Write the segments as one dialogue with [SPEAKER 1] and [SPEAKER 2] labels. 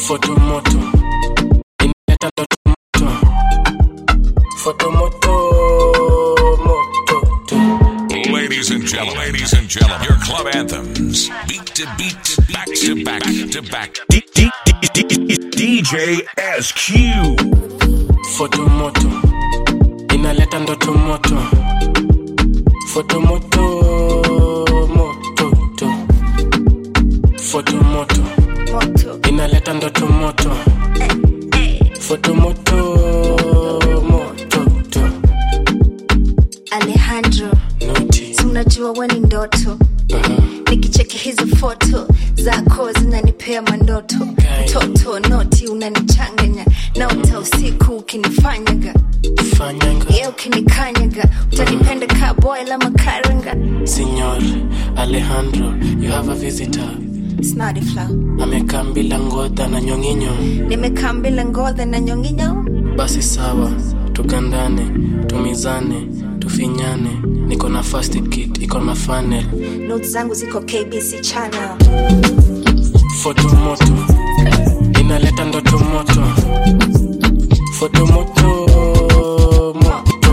[SPEAKER 1] fotomoto inaleta ndoto moto fotomoto moto tu.
[SPEAKER 2] Ladies and gentlemen, ladies and gentlemen, your club anthems, beat to beat, to back to back to back.
[SPEAKER 3] D- D- D- D- DJ SQ.
[SPEAKER 1] fotomoto inaleta ndoto moto fotomoto moto tu. fotomoto inaleta ndoto moto fotomoto moto tu.
[SPEAKER 4] alejandro
[SPEAKER 1] Noti.
[SPEAKER 4] si unajua we ni ndoto nikicheki hizo foto zako zinanipea mandoto mtoto noti unanichanganya naota usiku ukinifanyaga
[SPEAKER 1] fanyanga
[SPEAKER 4] ye ukinikanyaga utanipenda kaboy la makaranga
[SPEAKER 1] Signor Alejandro, you have a visitor.
[SPEAKER 4] snadi flow
[SPEAKER 1] Amekaa bila ngodha na nyonginyo.
[SPEAKER 4] nimekaa mbila ngodha na nyonginyo
[SPEAKER 1] Basi sawa, tugandane, tumizane, tufinyane. Niko na first kit, iko na funnel.
[SPEAKER 4] not zangu ziko kbc channel
[SPEAKER 1] Foto moto, inaleta ndoto moto. Foto moto, moto.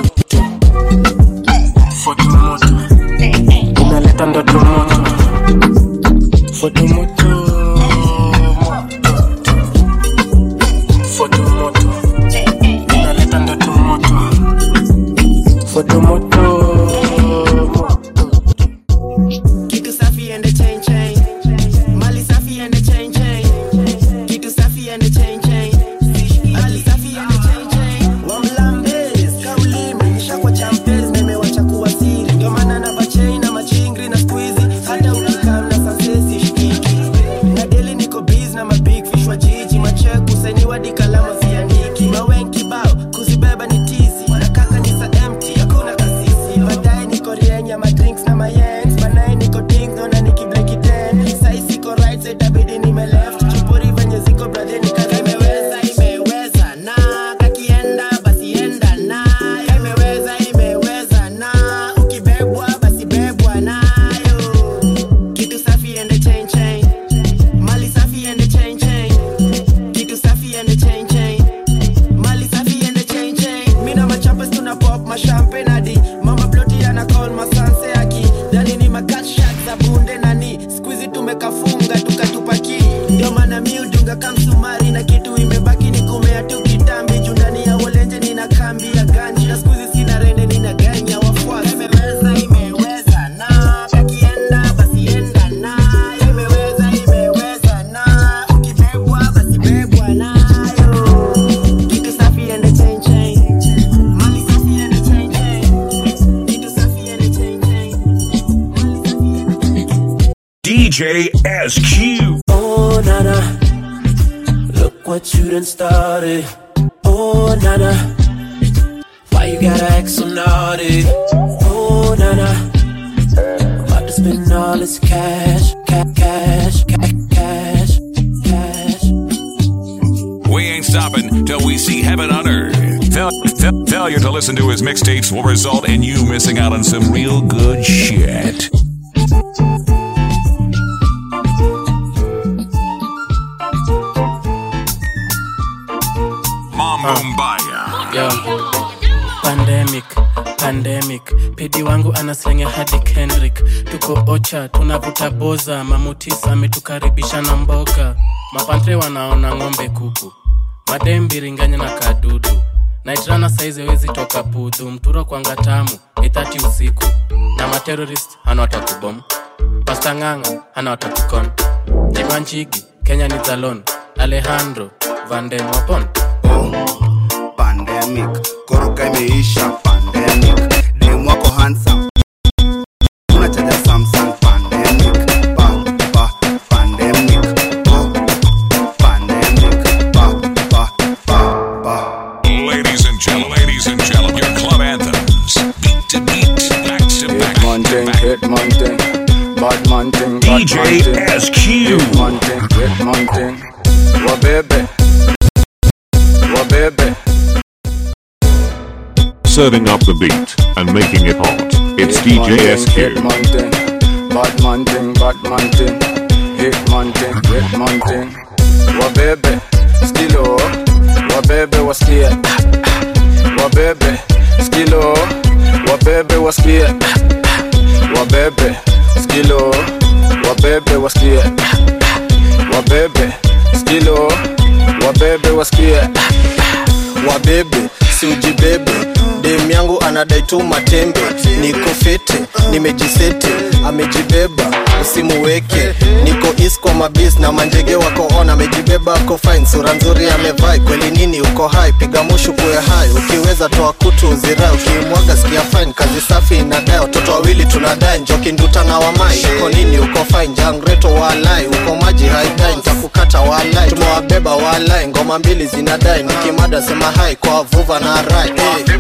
[SPEAKER 1] Foto moto, inaleta ndoto moto. Foto moto, moto. Foto moto, inaleta ndoto moto. Foto moto, moto.
[SPEAKER 5] Kitu safi and the chain chain. Mali safi and the chain chain. Kitu safi and the chain chain. Mali safi and the chain chain. Wamlambes, kaulimi, nishakwa champes, nimewacha kuwa siri. Ndio maana nava chain na machingri na squeezy. Hata ukikam na sunsesi shikiki. Na daily niko busy na mabig fish wa jiji. Macheck kusainiwa di kalama siandiki. Mawen kibao, kuzibeba ni tizi. Na kaka ni sa empty, hakuna kasisi. Baadaye niko rienya, ma drinks na ma yens. Banaye niko ding, naona nikibleki ten. Sai siko right, so itabidi nime left. Chupuri venye ziko brother nikaza imeweza, imeweza na kakienda basi enda na imeweza, imeweza na ukibebwa basi bebwa nayo. Kitu safi and the chain chain. Mali safi and the chain chain. Kitu safi and the chain chain. Mali safi and the chain chain. Mina machapas tuna pop ma champagne hadi mama ploti ana call ma sanse aki. Dani ni ma cat shot za bunde nani. Squeezy tumekafunga tukatupaki. Ndio maana mi udunga kamsumari na kitu imebaki ni kumea tu kitambi. Juu ndani ya wolenje nina kambi ya ganji. Na squeezy sina rende nina ganya wafuasi. Imeweza imeweza na kakienda basi enda na. Imeweza imeweza na ukibebwa basi bebwa nayo. Kitu safi and the chain chain. Mali safi and the chain chain. Kitu safi and the chain chain. Mali safi and the chain chain.
[SPEAKER 3] DJ SQ.
[SPEAKER 6] Oh nana, look what you done started. Oh nana, why you gotta act so naughty? Oh nana, about to spend all this cash, ca- cash, ca- cash, cash.
[SPEAKER 2] We ain't stopping till we see heaven on earth. Fail- fa- failure to listen to his mixtapes will result in you missing out on some real good shit. Mambo Mbaya.
[SPEAKER 1] Yo. Pandemic, pandemic. Pedi wangu anaslenge hadi Kendrick. Tuko ocha, tunavuta boza. Mamutis ametukaribisha na mboga. Mapantre wanaona ng'ombe kuku. Madembiringanya na kadudu. Naitrana saizi wezi toka pudhu. Mturo kwanga tamu, itati usiku. Na materorist hana watakubom. Pasta ng'ang'a hana watakukon. Jimanchigi, Kenya ni zalon. Alejandro, Vanden Wapon.
[SPEAKER 7] pandemic koroka imeisha pandemic dem wako handsome unachaja samsung pandemic pa pa pandemic oh pandemic pa pa pa pa
[SPEAKER 2] Ladies and gentlemen, ladies and gentlemen, your club anthems. Beat to beat, back to back.
[SPEAKER 7] man
[SPEAKER 2] to
[SPEAKER 7] thing
[SPEAKER 2] back.
[SPEAKER 7] hit man thing bad man thing bad
[SPEAKER 3] DJ
[SPEAKER 7] man thing
[SPEAKER 3] SQ.
[SPEAKER 7] hit man thing hit man thing wabebe wabebe
[SPEAKER 8] Serving up the beat and making it hot. It's
[SPEAKER 7] Hit man
[SPEAKER 8] DJ
[SPEAKER 7] thing,
[SPEAKER 8] SQ.
[SPEAKER 7] Hit man thing, bad man thing, bad man thing. Hit man thing, hit man thing. wabebe skilo wabebe wasikie wabebe skilo wabebe wasikie wabebe skilo wabebe wasikie wabebe skilo wabebe wasikie
[SPEAKER 9] wabebe si ujibebe dem yangu anadai tu matembe niko fete nimejisete amejibeba usimuweke niko is kwa mabis na manjege wako on amejibeba ako fine sura nzuri amevai kweli nini uko hai piga mushu kuwe hai ukiweza toa kutu uzirai ukimwaga sikia fine kazi safi inadai watoto wawili tunadai njoki nduta na wamai uko nini uko fine jangreto walai uko maji haidai ntakukata walai tumewabeba walai ngoma mbili zinadai nikimada sema hai kwa vuva na rai hey.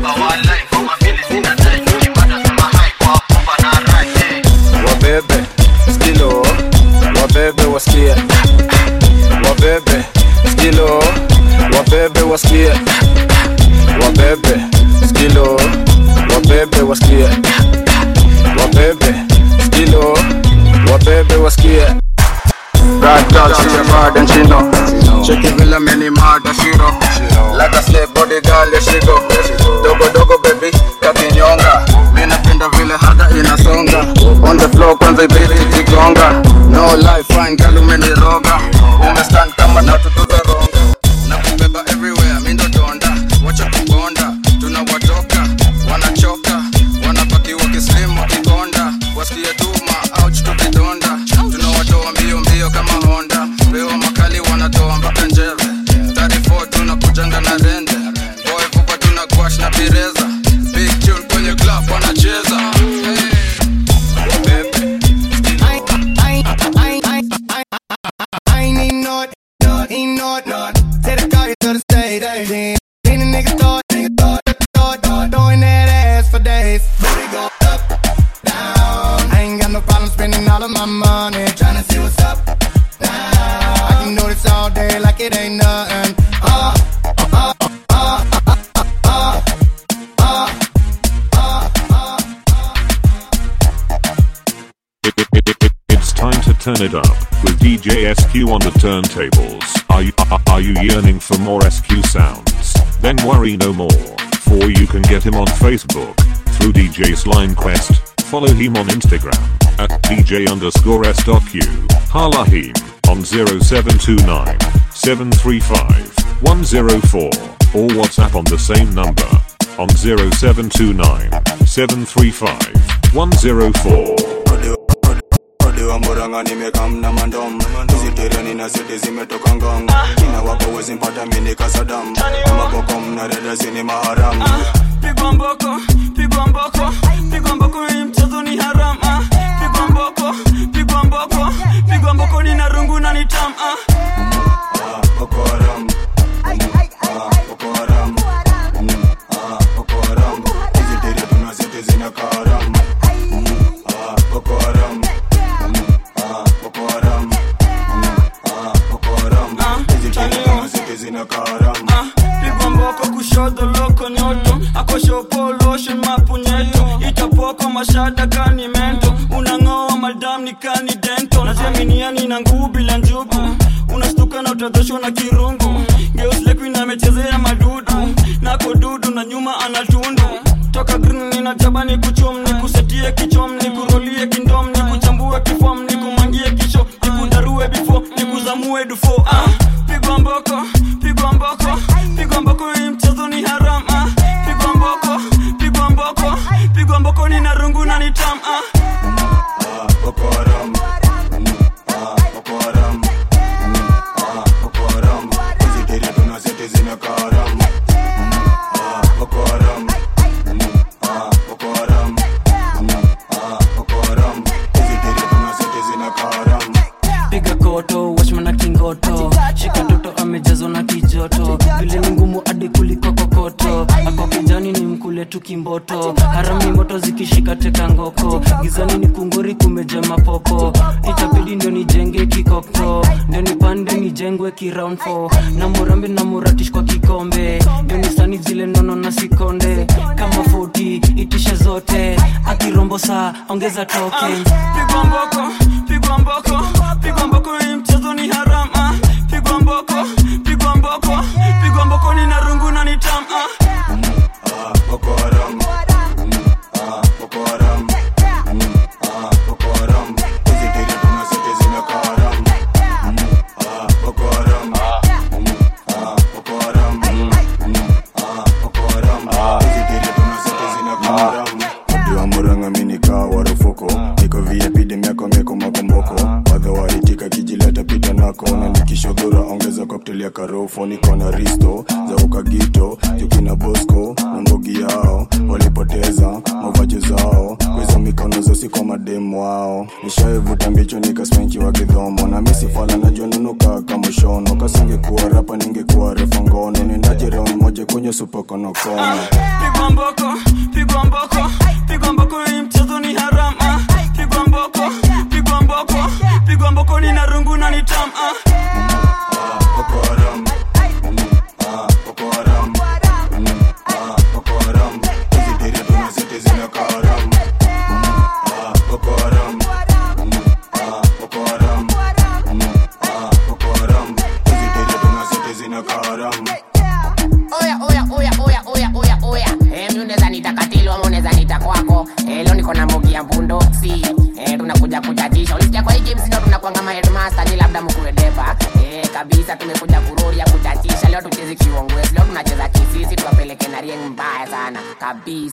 [SPEAKER 7] wabebe skilo wabebe wasikie wabebe skilo wabebe wasikie wabebe skilo wabebe wasikie wabebe skilo wabebe wasikie
[SPEAKER 10] Bad girl, she a bad and she know. Check it villa many mad and she know. Like a slave body girl, yeah she go. Dogo dogo baby, kakinyonga. Mimi napenda vile haga inasonga. On the floor kwanza ibiti kigonga. No life fine girl umeniroga. Umestand kama natutuza ronga. Na kubeba everywhere, mimi ndo donda. Wacha kubonda, tunawatoka. Wanachoka, wanabaki wakislim wakikonda. Wasikie tuma, ouch tukidonda. Tunawatoa mbio mbio kama Honda. Pewa makali wanatoa mpaka njeve. 34 tunakujanga na rende. Boy vupa tuna gwash na pireza. Big tune kwenye club wanacheza.
[SPEAKER 5] I ain't need no, no, ain't no, no. Take the car to the state, hey. Ain't a nigga thought, nigga thought, thought, thought, throwing that ass for days. Baby go up, down. I ain't got no problem spending all of my money, tryna see what's up, down. I can do this all day like it ain't nothing. Uh, uh, uh, uh, uh, uh, uh, uh, uh.
[SPEAKER 8] It, it, it, it, it's time to turn it up with DJ SQ on the turntables. Are you are, are you yearning for more SQ sounds? Then worry no more, for you can get him on Facebook through DJ Slime Quest. Follow him on Instagram at DJ underscore SQ. Hala him on 0729 735 104 or WhatsApp on the same number on 0729 735 104.
[SPEAKER 10] Odiwa muranga nimekamna mandom hizi tereni na seti zimetoka ngong kina wapo wezi mpata mini kasadam kama boko mna dada zini maharam
[SPEAKER 11] pigwa mboko pigwa mboko pigwa mboko hii mchezo ni haram ah. pigwa mboko pigwa mboko pigwa mboko ni na rungu na ni tam ah.
[SPEAKER 10] boko haram Ah, boko haram Mm, ah, boko haram hizi tere tuna seti zina karam Ah, boko haram Mm, ah, boko haram Mm, ah, boko haram hizi tere tuna seti zina karam
[SPEAKER 11] Ah, pigwa mboko kushoto loko nyoto akoshopo lotion mapunyeto itapoko mashada kani mento unang'oa madam ni kani dento najaminiani na nguu bila njugu unastuka na utadhoshwa na kirungu geuslekuina amechezea madudu nako dudu na nyuma anatundu toka green nina jabani kuchum ni kusetie kichom ni kurolie kindom ni kuchambue kifom ni kumangie kisho ni kudarue bifo ni kuzamue dufo ah, pigwa mboko pigwa mboko pigwa mboko hii mchezo ni haram ah, pigwa mboko pigwa mboko pigwa mboko ni na rungu na ni tam ah.
[SPEAKER 10] boko haram Mm, ah, boko haram Mm, ah, boko haram hizi tere tuna seti zina karam Mm, ah, boko haram Mm, ah, boko haram Mm, ah, boko haram hizi tere tuna seti zina karam
[SPEAKER 12] piga koto washmana kingoto shika toto amejazwa na kijoto vile ni ngumu hadi kuliko kokoto ako kijani ni mkule tu kimboto harami moto zikishika teka ngoko gizani ni kungori kumeja mapopo itabidi ndio nijenge kikokto ndio nipande nijengwe kiround four na murambi na muratish kwa kikombe ndio nisani zile nono na sikonde kama 40 itishe zote akirombo saa ongeza token
[SPEAKER 11] pigwa mboko pigwa mboko pigwa mboko hii mchezo ni haram ah. pigwa pigwa mboko pigwa mboko pigwa mboko nina rungu na nitam ah.
[SPEAKER 10] Boko Haram. Ah, Boko Haram. Ah, Boko Haram. Hizi dili tuna zote zinakaa haram. Ah, Boko Haram. Ah, Boko Haram. Ah, Boko Haram. Hizi dili tuna zote zinakaa haram. Mji wa Murang'a mimi nikaa warufuko niko VIP demu yako meko makomboko wadha waitika kijileta pita nako na nikishodhura ongeza cocktail ya karofo niko na risto za ukagito jukina bosco na mbogi yao walipoteza mavaji zao kwizo mikono zosi kwa mademu wao nishaivuta mbicho nikasmenchi wa kidhomo na misifala najua nunuka kama shono kasingekuwa rapa ningekuwa refa ngono nendaje round moja kwenye supokonokono
[SPEAKER 11] pigwa mboko pigwa mboko pigwa mboko hii mchezo ni haram ah. pigwa mboko pigwa mboko pigwa mboko nina rungu na nitam ah.
[SPEAKER 10] Boko Haram. Ah, Boko Haram. Ah, Boko Haram. Hizi dili tuna zote zinakaa haram. Ah, Boko Haram. Ah, Boko Haram. Ah, Boko Haram. Hizi dili tuna zote zinakaa haram.
[SPEAKER 13] oya oya oya oya oya oya oya eh, mi unaweza nita katilo ama unaweza nita kwako eh, leo niko na mbogi ya mbundoksi eh, tunakuja kuchachisha ulisikia kwa hii games ndio tunakuanga ma headmaster ni labda mkuwe depa eh, kabisa tumekuja kuroria kuchachisha leo tuchezi kiongwezi leo tunacheza kisisi tuwapeleke na rieng mbaya sana kabisa